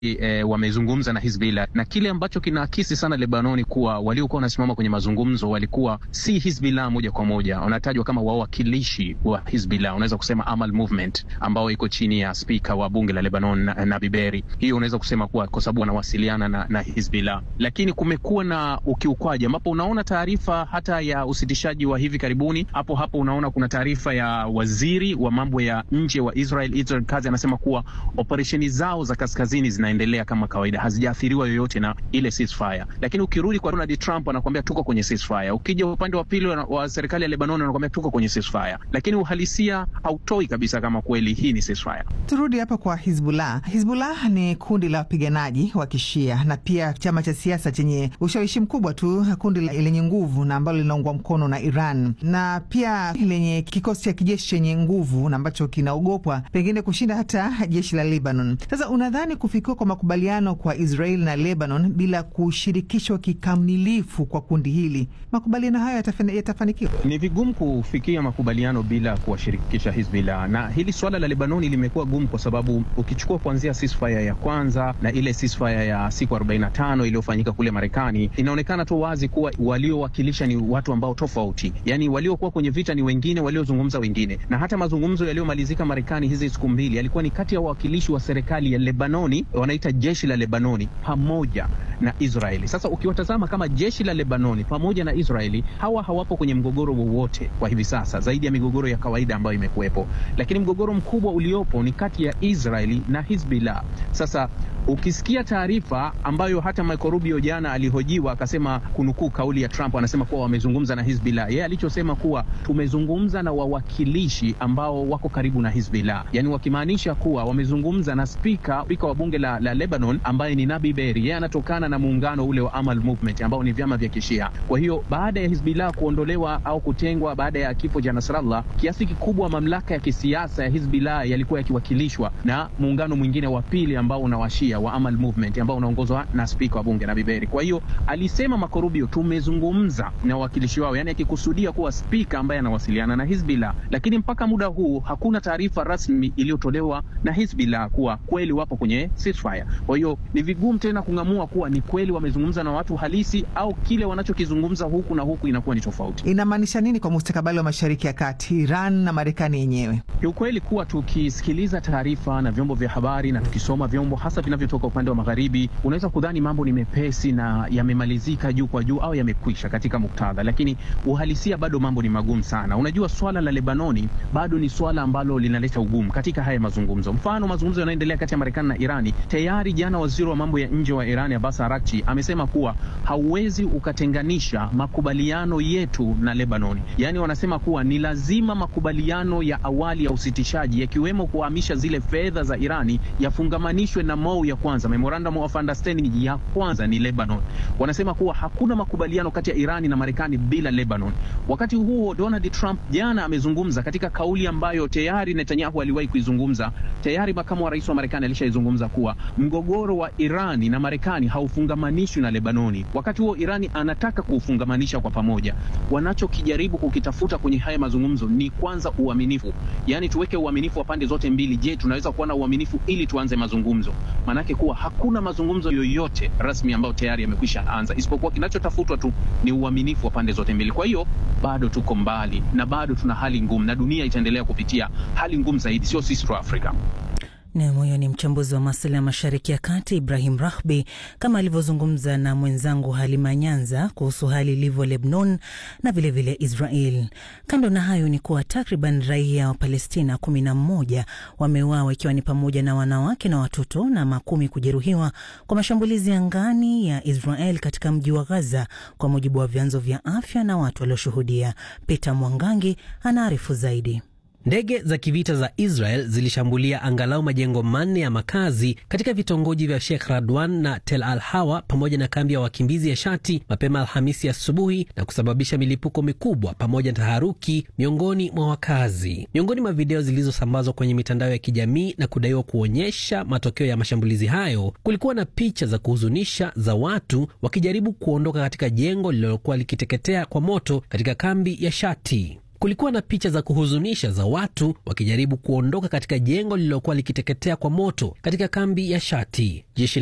E, wamezungumza na Hizbullah na kile ambacho kinaakisi sana Lebanoni kuwa waliokuwa wanasimama kwenye mazungumzo walikuwa si Hizbullah moja kwa moja, wanatajwa kama wawakilishi wa Hizbullah, unaweza kusema Amal Movement ambao iko chini ya spika wa bunge la Lebanon na, na Biberi. Hiyo unaweza kusema kuwa kwa sababu wanawasiliana na, na Hizbullah, lakini kumekuwa na ukiukwaji ambapo unaona taarifa hata ya usitishaji wa hivi karibuni. Hapo hapo unaona kuna taarifa ya waziri wa mambo ya nje wa Israel, Israel Katz anasema kuwa operesheni zao za kaskazini zina endelea kama kawaida, hazijaathiriwa yoyote na ile ceasefire. Lakini ukirudi kwa Donald Trump anakuambia tuko kwenye ceasefire. Ukija upande wa pili wa serikali ya Lebanon anakuambia tuko kwenye ceasefire, lakini uhalisia hautoi kabisa kama kweli hii ni ceasefire. Turudi hapa kwa Hizbullah. Hizbullah ni kundi la wapiganaji wa Kishia na pia chama cha siasa chenye ushawishi mkubwa tu, kundi lenye nguvu na ambalo linaungwa mkono na Iran na pia lenye kikosi cha kijeshi chenye nguvu na ambacho kinaogopwa pengine kushinda hata jeshi la Lebanon. Sasa unadhani kufikiwa kwa makubaliano kwa Israel na Lebanon bila kushirikishwa kikamilifu kwa kundi hili, makubaliano hayo yatafanikiwa? Ni vigumu kufikia makubaliano bila kuwashirikisha Hizbullah, na hili swala la Lebanoni limekuwa gumu kwa sababu ukichukua kuanzia ceasefire ya kwanza na ile ceasefire ya siku 45 iliyofanyika kule Marekani, inaonekana tu wazi kuwa waliowakilisha ni watu ambao tofauti, yani waliokuwa kwenye vita ni wengine, waliozungumza wengine, na hata mazungumzo yaliyomalizika Marekani hizi siku mbili yalikuwa ni kati ya wawakilishi wa serikali ya Lebanoni wanaita jeshi la Lebanoni pamoja na Israeli. Sasa ukiwatazama kama jeshi la Lebanoni pamoja na Israeli, hawa hawapo kwenye mgogoro wowote kwa hivi sasa, zaidi ya migogoro ya kawaida ambayo imekuwepo, lakini mgogoro mkubwa uliopo ni kati ya Israeli na Hizbullah. Sasa ukisikia taarifa ambayo hata Marco Rubio jana alihojiwa akasema, kunukuu kauli ya Trump, anasema kuwa wamezungumza na Hizbullah. Yeye alichosema kuwa tumezungumza na wawakilishi ambao wako karibu na Hizbullah, yani wakimaanisha kuwa wamezungumza na spika spika wa bunge la, la Lebanon ambaye ni Nabi Berri. Yeye anatokana na muungano ule wa Amal Movement ambao ni vyama vya Kishia. Kwa hiyo baada ya Hizbullah kuondolewa au kutengwa baada ya kifo cha Nasrallah, kiasi kikubwa mamlaka ya kisiasa ya Hizbullah yalikuwa yakiwakilishwa na muungano mwingine wa pili ambao unawashia wa Amal Movement ambao unaongozwa na spika wa bunge Nabi Berri. Kwa hiyo alisema Marco Rubio, tumezungumza na wawakilishi wao, yani akikusudia kuwa spika ambaye anawasiliana na Hizbullah, lakini mpaka muda huu hakuna taarifa rasmi iliyotolewa na Hizbullah kuwa kweli wapo kwenye ceasefire. Kwa hiyo ni vigumu tena kung'amua kuwa ni kweli wamezungumza na watu halisi au kile wanachokizungumza huku na huku inakuwa ni tofauti. Inamaanisha nini kwa mustakabali wa Mashariki ya Kati, Iran na Marekani yenyewe? Kiukweli kuwa tukisikiliza taarifa na vyombo vya habari na tukisoma vyombo hasa vinavyotoka upande wa magharibi, unaweza kudhani mambo ni mepesi na yamemalizika juu kwa juu au yamekwisha katika muktadha, lakini uhalisia bado mambo ni magumu sana. Unajua, swala la Lebanoni bado ni swala ambalo linaleta ugumu katika haya mazungumzo. Mfano, mazungumzo yanayoendelea kati ya Marekani na Irani, tayari jana waziri wa mambo ya nje wa Irani Abbas Araghchi amesema kuwa hauwezi ukatenganisha makubaliano yetu na Lebanoni. Yaani wanasema kuwa ni lazima makubaliano ya awali ya usitishaji yakiwemo kuhamisha zile fedha za Irani yafungamanishwe na MOU ya kwanza, Memorandum of Understanding ya kwanza ni Lebanon. Wanasema kuwa hakuna makubaliano kati ya Irani na Marekani bila Lebanon. Wakati huo Donald Trump jana amezungumza katika kauli ambayo tayari Netanyahu aliwahi kuizungumza. Tayari makamu wa rais wa Marekani alishaizungumza kuwa mgogoro wa Irani na Marekani haufungamanishwi na Lebanoni. Wakati huo Irani anataka kuufungamanisha kwa pamoja. Wanachokijaribu kukitafuta kwenye haya mazungumzo ni kwanza uaminifu, yaani tuweke uaminifu wa pande zote mbili. Je, tunaweza kuwa na uaminifu ili tuanze mazungumzo? Maanake kuwa hakuna mazungumzo yoyote rasmi ambayo tayari yamekwisha anza, isipokuwa kinachotafutwa tu ni uaminifu wa pande zote mbili. Kwa hiyo bado tuko mbali na bado tuna hali ngumu, na dunia itaendelea kupitia hali ngumu zaidi, sio sisi tu Afrika. Nam, huyo ni mchambuzi wa masuala ya mashariki ya kati Ibrahim Rahbi, kama alivyozungumza na mwenzangu Halima Nyanza kuhusu hali ilivyo Lebanon na vilevile vile Israel. Kando na hayo ni kuwa takriban raia wa Palestina kumi na mmoja wameuawa ikiwa ni pamoja na wanawake na watoto na makumi kujeruhiwa kwa mashambulizi angani ya Israel katika mji wa Gaza, kwa mujibu wa vyanzo vya afya na watu walioshuhudia. Peter Mwangangi anaarifu zaidi. Ndege za kivita za Israel zilishambulia angalau majengo manne ya makazi katika vitongoji vya Sheikh Radwan na Tel Al Hawa pamoja na kambi ya wakimbizi ya Shati mapema Alhamisi asubuhi na kusababisha milipuko mikubwa pamoja na taharuki miongoni mwa wakazi. Miongoni mwa video zilizosambazwa kwenye mitandao ya kijamii na kudaiwa kuonyesha matokeo ya mashambulizi hayo, kulikuwa na picha za kuhuzunisha za watu wakijaribu kuondoka katika jengo lililokuwa likiteketea kwa moto katika kambi ya Shati. kulikuwa na picha za kuhuzunisha za watu wakijaribu kuondoka katika jengo lililokuwa likiteketea kwa moto katika kambi ya Shati. Jeshi